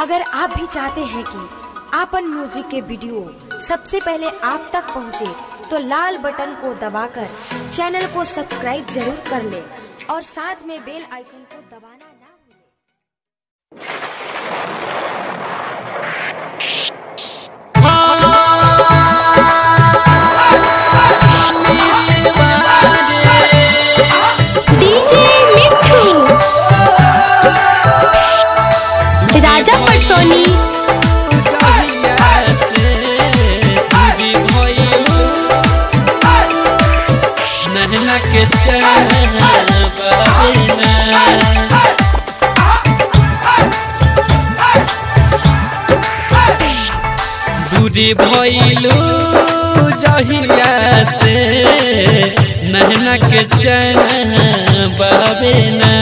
अगर आप भी चाहते हैं कि आपन म्यूजिक के वीडियो सबसे पहले आप तक पहुंचे, तो लाल बटन को दबाकर चैनल को सब्सक्राइब जरूर कर ले और साथ में बेल आइकन को दबाना ना भूलें। डीजे मिठू राजा पटसोनी नहना के चैन बहेना दूरी भइलू जहिया से नहना के चैन बहेना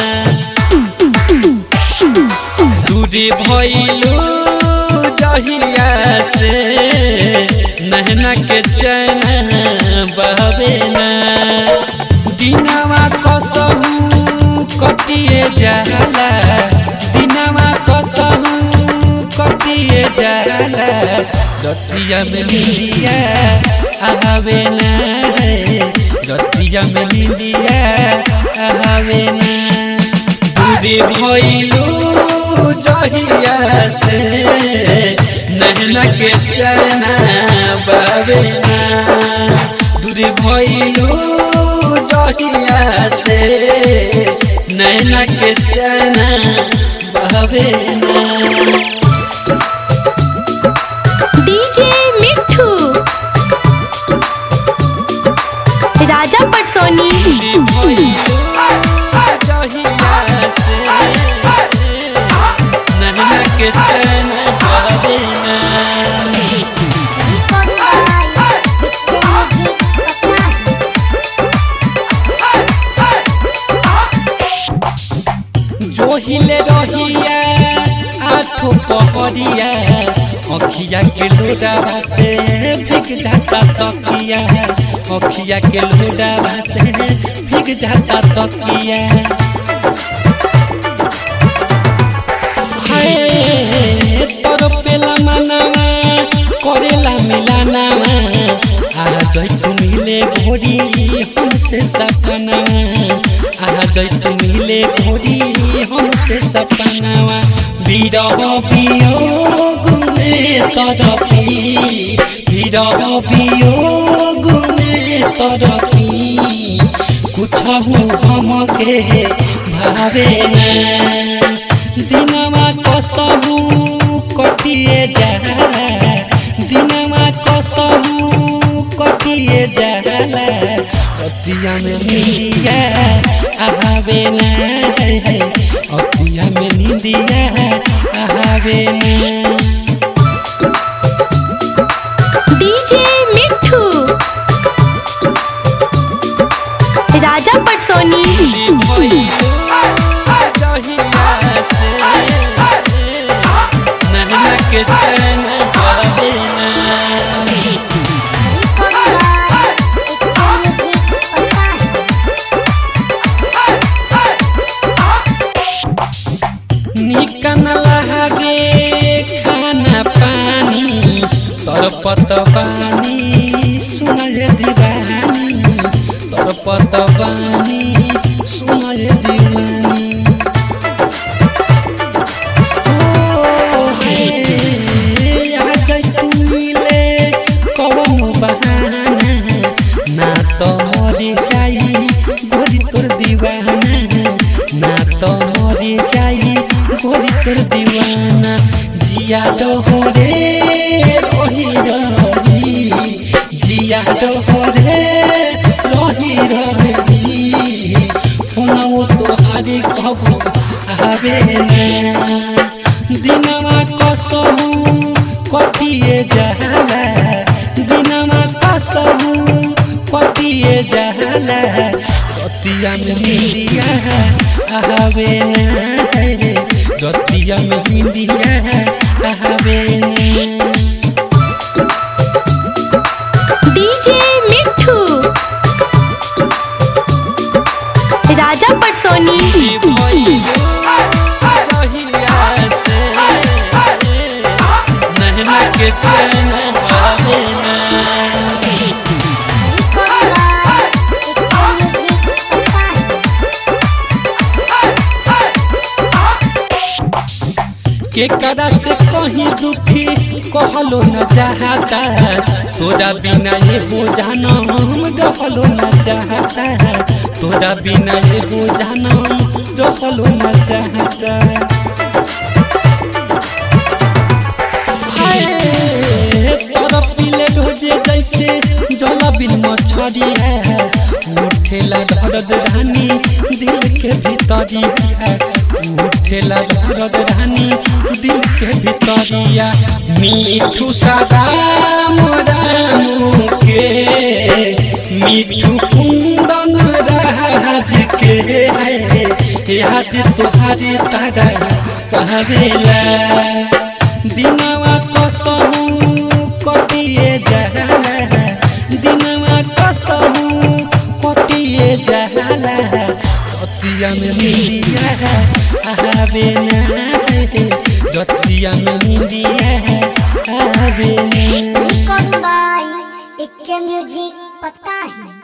दूरी भइलू जहिया से नहना के चैन बहबे ना दिनवा कसहू कटिए जाला दिनवा कसहू कटिए जाला रतिया में मिलिया आवे ना रतिया में मिलिया आवे ना दूरी भइलू जहिया से नहना के चना बाबेना दूरी भइलू जहिया से नहना के चना बाबेना डीजे मिठू राजा पटसोनी के चैन बाबेना जोहिले रहिया आठो पहरिया अखिया के लोडावा से भीग जाता तकिया अखिया के लोडावा से भीग जाता तकिया हाय तोर पेला मनावा करेला मिलानावा आ जैतु मिले घोड़ी हमसे सपनावा आ जैतु मिले घोड़ी हमसे सपनावा बिरह वियोग में तरपी बिरह वियोग में तरपी कुछ हमके भावे ना दिनमा कसहु कटिए जाला दिनमा कसहु कटिए जाला अतिया में निंदिया आवे ना अतिया में निंदिया आवे ना डीजे मिठू राजा पटसोनी के चैन बाबेना निकन लगे खाना पानी तरपत बानी सुनय दीवानी तरपत बानी सुनय दीवानी ओ हे आ जाई तू मिले कवनो बहाना ना तो मरी जाई गोरी तोर दीवाना ना तो मरी जाई गोरी तोर दीवाना जिया डोहरे रही रही जिया डोहरे रही रही फोनवो तोहारी कबो आवे ना दिनमा कसहु कटिए जाला दिनमा कसहु कटिए जाला रतिया में हिंदिया आवे ना रतिया में हिंदिया आवे ना डीजे मिठू राजा पटसोनी जहिया से के कदा से कहीं दुखी कहलो न चाहता तोरा बिना ये हो जानम रहलो न चाहता तोरा बिना ये हो जानम रहलो न चाहता हाय, तरफ पीले ढोजे जैसे जला बिन मछरी है उठेला दर्द रानी दिल के भीतरी है उठेला दर्द रानी दिल के भीतरिया मीठू सदा मोरामू के मीठू कुंदन राज के है याद तुहारी तारा कहवेला दिनवा कसहू कटिए जाला दिनवा कसहू कटिए जाला रतिया में मिलिया आवे ना रतिया में मिलिया आवे ना रिकॉर्डिंग बाय इक्के म्यूजिक पता है